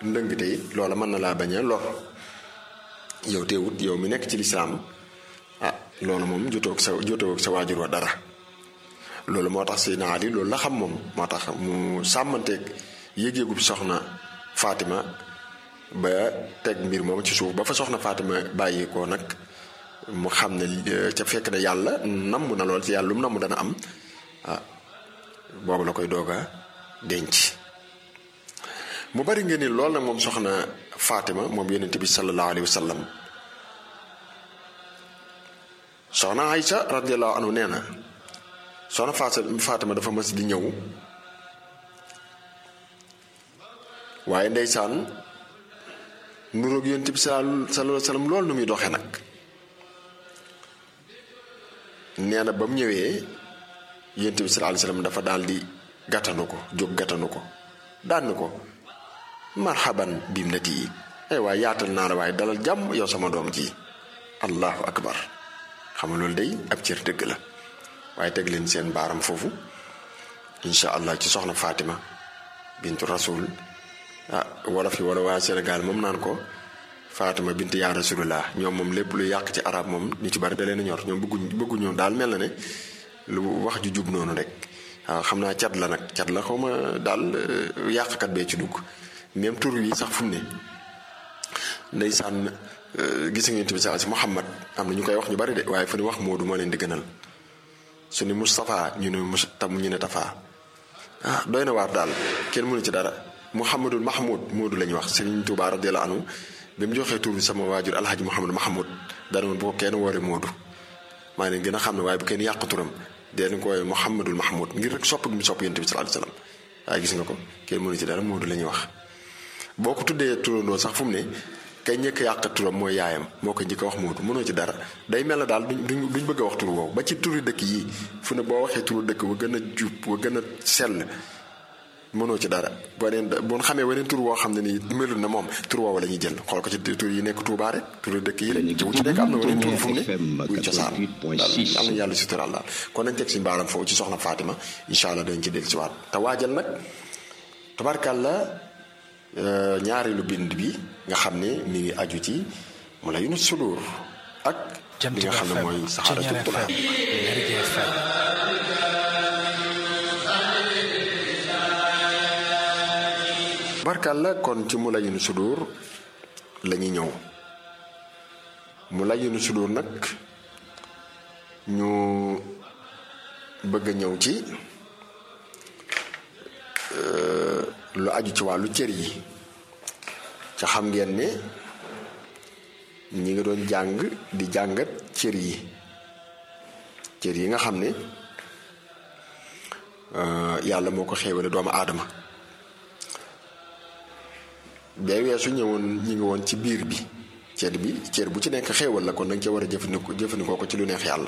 ndëngte it loola mën na laa bañ a lor yow teewut yow mi nekk ci lislaam ah loolu moom jotoog sa jotoog sa waajur wa dara loolu moo tax Seydina Ali loolu la xam moom moo tax mu sàmmanteeg yëg-yëgub soxna Fatima ba teg mbir moom ci suuf ba fa soxna Fatima bàyyi ko nag mu xam ne ca fekk ne yàlla namm na lool ci yàlla lu mu namm dana am ah boobu la koy doog a denc mu bari nga ni lool nag moom soxna Fatima moom yonent bi sallallahu alayhi wa sallam soxna Aïcha radiyallahu anhu nee na soxna Fatima dafa mas di ñëw waaye ndeysaan nuroog yonent bi sallallahu alayhi wa sallam loolu nu muy doxee nag nee na ba mu ñëwee yonent bi sallallahu alayhi wa sallam dafa daal di gàttanu ko jóg gàttanu ko daan ko marhaban bim nati yi ay waay yaatal naa la waaye dalal jàmm yow sama doom ji allahu akbar xam nga loolu day ab cër dëgg la waaye teg leen seen baaram foofu incha allah ci soxna Fatima bintu rasul ah wala fi wala waa Sénégal moom naan ko Fatima bintu yaa rasulullah ñoom moom lépp lu yàq ci arab moom ñu ci bari da leen a ñor ñoom bëgguñ bëgguñu daal mel na ne lu wax ju jub noonu rek waaw xam naa cat la nag cat la xaw ma daal yàqkat bee ci dugg même tur yi sax fu mu ne ndeysaan gis nga tamit saa si Muhammad am na ñu koy wax ñu bari de waaye fu ne wax Moodu moo leen di gënal su ni Moustapha ñu ne Mus tam ñu ne Tafa ah doy na waar daal kenn mënu ci dara Mouhamadul Mahmoud Moodu la ñuy wax Serigne Touba radiyallahu anhu bi mu joxee tur bi sama waajur Alhaji Mouhamad Mahmoud dara bu ko kenn woore Moodu maa leen gën a xam ne waaye bu kenn yàq turam dee nañ ko woowee Mouhamadul Mahmoud ngir rek sopp gi mu sopp yonent bi sallallahu alayhi wasallam waaye gis nga ko kenn mënu ci dara Moodu la ñuy wax. boo ko tuddee turandoo sax fu mu ne kay njëkk yàq turam mooy yaayam moo ko njëkk a wax Moodu mënoo ci dara day mel na daal duñ duñ bëgg a wax tur woowu ba ci turi dëkk yii fu ne boo waxee turu dëkk wa gën a jub wa gën a sell mënoo ci dara boo neen boo xamee weneen tur woo xam ne nii melul na moom tur woowu la ñuy jël xool ko ci tur yi nekk Touba rek turu dëkk yi rek ci wu ci nekk am na weneen tur fu mu ne buy cosaan daal am na yàlla suturaal daal kon nañ teg si mbaaram foofu ci soxna Fatima incha allah dañ ci del si waat te waajal nag tabarkàlla ñaareelu bind bi nga xam ne mi ngi aju ci mu la yunu sudur ak li nga xam ne mooy saxaaratu tulaab barkal la kon ci mu la yunu sudur la ñuy ñëw mu la yunu sudur nag ñu bëgg a ñëw ci lu aju ci wàllu cër yi ca xam ngeen ne ñi ngi doon jàng di jàngat cër yi cër yi nga xam ne yàlla moo ko xéewale doomu aadama bee weesu ñëwoon ñi ngi woon ci biir bi cër bi cër bu ci nekk xéewal la kon danga ca war a jëfandikoo jëfandikoo ko ci lu neex yàlla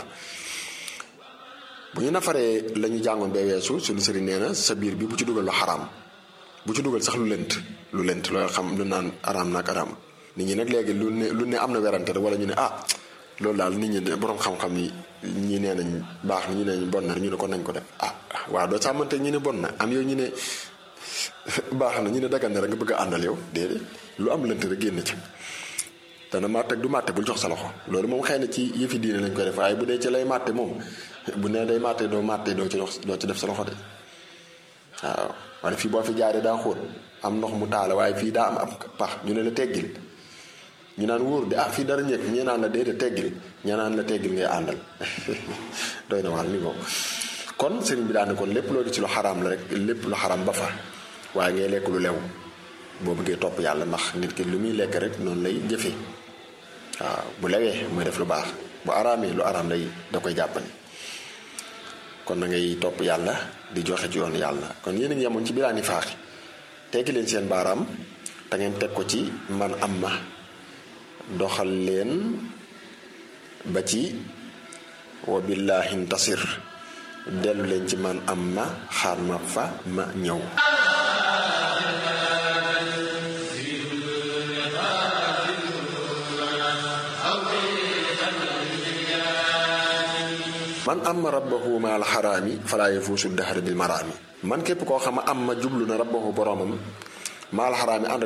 bu ñu nafaree la ñu jàngoon bee weesu suñu sëriñ nee na sa biir bi bu ci dugal lu xaraam bu ci dugal sax lu lënt lu lënt loo xam lu naan araam naag araam nit ñi nag léegi lu ne lu ne am na werante rek wala ñu ne ah loolu daal nit ñi borom xam-xam yi ñi nee nañ baax na ñu ne bon na ñu ne kon nañ ko def ah waaw doo sàmmante ñu ne bon na am yow ñu ne baax na ñu ne dagan na rek nga bëgg a àndal yow déedéet lu am lënt rek génn ci dana màtte ak du màtte bul jox sa loxo loolu moom xëy na ci yëfi diine lañ koy def waaye bu dee ci lay màtte moom bu nee day màtte doo màtte doo ci dox doo ci def sa loxo de waaw wala fii boo fi jaaree daa xóot am ndox mu taala waaye fii daa am ab pax ñu ne la teggil ñu naan wóor de ah fii dara ñëkk ñee naan la déedéet teggil ñee naan la teggil ngay àndal doy na waar ni ko kon sëriñ bi daan ne kon lépp loo di ci lu xaraam la rek lépp lu xaraam ba fa waaye ngay lekk lu lew boo bëggee topp yàlla ndax nit ki lu muy lekk rek noonu lay jëfee waaw bu lewee muy def lu baax bu araamee lu araam lay da koy jàppani kon na ngay topp yàlla di joxe ci yoon yàlla kon yéen a ngi yemoon ci bilaani faaxi teggi leen seen baaraam te ngeen teg ko ci man am ma doxal leen ba ci wa billahi ntasir dellu leen ci man am ma xaar ma fa ma ñëw man amma rabbahu ma alxaraami falaa yafuusu dahra bil maraami man képp koo xam am ma jublu na rabbahu boromam ma alxaraami ànd